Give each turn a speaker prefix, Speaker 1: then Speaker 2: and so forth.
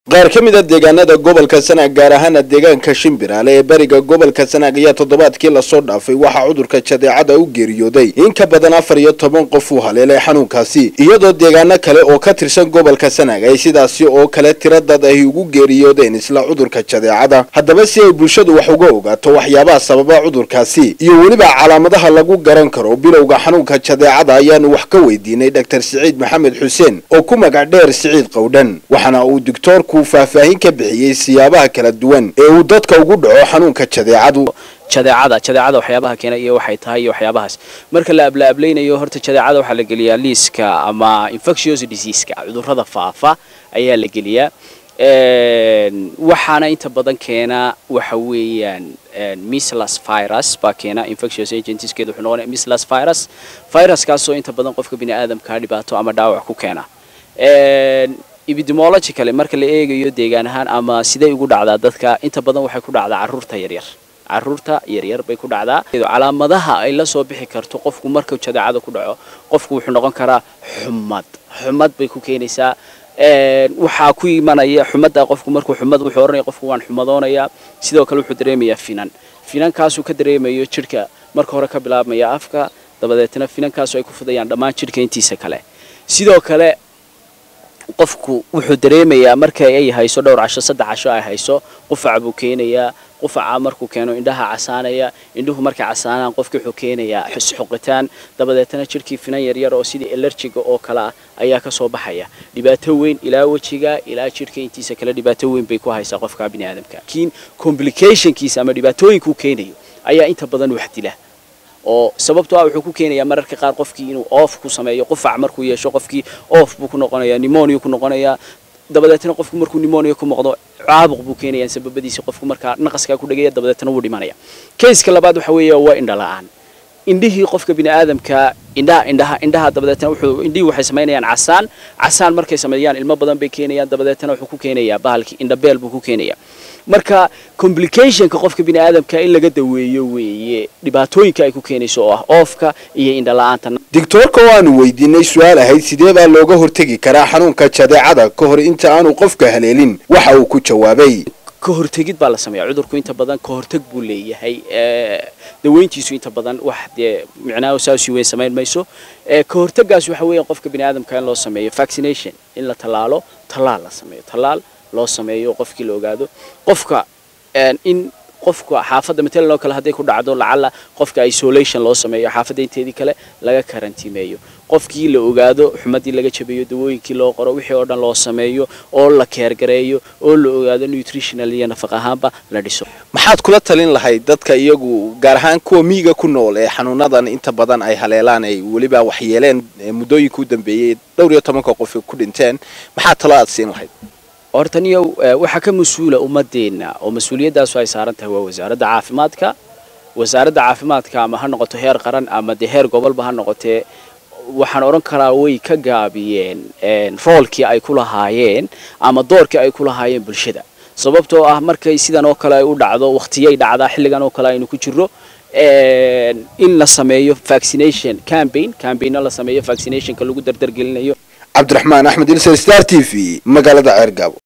Speaker 1: qaar ka mid a deegaanada gobolka sanaag gaar ahaana deegaanka shimbiraale ee bariga gobolka sanaag ayaa toddobaadkii lasoo dhaafay waxaa cudurka jadeecada u geeriyooday in ka badan afar iyo toban qof uu haleelay xanuunkaasi iyadoo deegaano kale oo ka tirsan gobolka sanaag ay sidaasi oo kale tira dad ay ugu geeriyoodeen isla cudurka jadeecada haddaba si ay bulshadu wax uga ogaato waxyaabaha sababa cudurkaasi iyo weliba calaamadaha lagu garan karo bilowga xanuunka jadeecada ayaanu wax ka weydiinay dhaktar siciid maxamed xuseen oo ku magac dheer siciid qowdhan waxaana uu doctoorku faahfaahin ka bixiyey siyaabaha kala duwan ee uu dadka ugu dhaco xanuunka jadeecadu
Speaker 2: jadeecada jadeecada waxyaabaha keena iyo waxay tahay iyo waxyaabahaas marka la ablaablaynayo horta jadeecada waxaa la geliyaa liiska ama infectious diseaska cudurrada faafa ayaa la geliyaa waxaana inta badan keena waxa weeyaan mislas virus baa keena infectious agentskeeda wuxuu noqonaya mislas virus viruskaasoo inta badan qofka bini aadamka dhibaato ama dhaawac ku keena epidemiologically marka la eegayo deegaan ahaan ama siday ugu dhacdaa dadka inta badan waxay ku dhacdaa caruurta yaryar caruurta yaryar bay ku dhacdaa calaamadaha ay la soo bixi karto qofku marka jadeecada ku dhaco qofku wuxuu noqon karaa xumad xumad bay ku keenaysaa waxaa ku imanaya xumadda qofku markuu xumad wuxuu oranaya qofku waan xumadoonayaa sidoo kale wuxuu dareemayaa finan finankaasuu ka dareemayo jidhka marka hore ka bilaabmaya afka dabadeetna finankaasu ay ku fidayaan dhammaan jidhka intiisa kale sidoo kale qofku wuxuu dareemayaa marka ay hayso dhowr casho saddex casho ay hayso qufac buu keenayaa qufaca markuu keeno indhaha casaanaya indhuhu markay casaanaan qofki wuxuu keenayaa xusxuqitaan dabadeetna jidhkii finan yaryar oo sidii elerjiga oo kale ah ayaa kasoo baxaya dhibaato weyn ilaa wejiga ilaa jidhka intiisa kale dhibaato weyn bay ku haysaa qofka bini aadamka laakiin complicationkiisa ama dhibaatooyinkuu keenayo ayaa inta badan wax dila oo sababtoo ah wuxuu ku keenayaa mararka qaar qofkii inuu oof ku sameeyo qufac markuu yeesho qofkii oof buu ku noqonayaa pneumonia ku noqonayaa dabadeetna qofku markuu pneumonia ku noqdo caabuq buu keenayaa sababadiisa qofku markaa naqaskaa ku dhagaya dabadeetna wuu dhimanaya kayska labaad waxa weeye waa indha la-aan indhihii qofka bini aadamka indhaha indhaha indhaha dabadeetna wuxuu indhihii waxay samaynayaan casaan casaan markay sameeyaan ilmo badan bay keenayaan dabadeetna wuxuu ku keenayaa bahalkii indhabeel buu ku keenayaa marka complicationka qofka bini aadamka in laga daweeyo weeye dhibaatooyinka ay ku keenayso oo ah oofka iyo indha la-aanta
Speaker 1: doctoorka oo aanu weydiinay su-aal ahayd sidee baa looga hortegi karaa xanuunka jadeecada ka hor inta aanu qofka haleelin waxa uu ku jawaabay
Speaker 2: ka hortegid baa la sameeya cudurku inta badan ka horteg buu leeyahay daweyntiisu inta badan wax dee micnaha saasi weyn samayn mayso ka hortegaas waxa weeyaan qofka bini aadamka in loo sameeyo vaccination in la tallaalo tallaal la sameeyo tallaal loo sameeyo qofkii la ogaado qofka in qofka xaafadda matalan oo kale hadday ku dhacdo lacala qofka isolation loo sameeyo xaafadda inteedii kale laga karantiimeeyo qofkii la ogaado xumadii laga jabeeyo dawooyinkii loo qoro wixii oo dhan loo sameeyo oo la keergareeyo oo la ogaado nutritional iyo nafaq ahaanba la dhiso
Speaker 1: maxaad kula talin lahayd dadka iyagu gaar ahaan kuwa miyiga ku nool ee xanuunadan inta badan ay haleelaan ay weliba waxyeeleen muddooyinka u dambeeyey dhowr iyo tobanka qof ku dhinteen maxaa talo aad siin lahayd
Speaker 2: horta niyo waxaa ka mas-uula ummadeenna oo mas-uuliyadaasu ay saaran tahay waa wasaaradda caafimaadka wasaaradda caafimaadka ama ha noqoto heer qaran ama dee heer gobolba ha noqotee waxaan odhan karaa way ka gaabiyeen roolkii ay ku lahaayeen ama doorkii ay ku lahaayeen bulshada sababtoo ah markay sidan oo kale ay u dhacdo wakhtiyay dhacdaa xilligan oo kale aynu ku jirro in la sameeyo vaccination campaign campaignna la sameeyo vaccinationka lagu dardargelinayo
Speaker 1: cabdiraxmaan axmed ilser star t v magaalada ceergaabo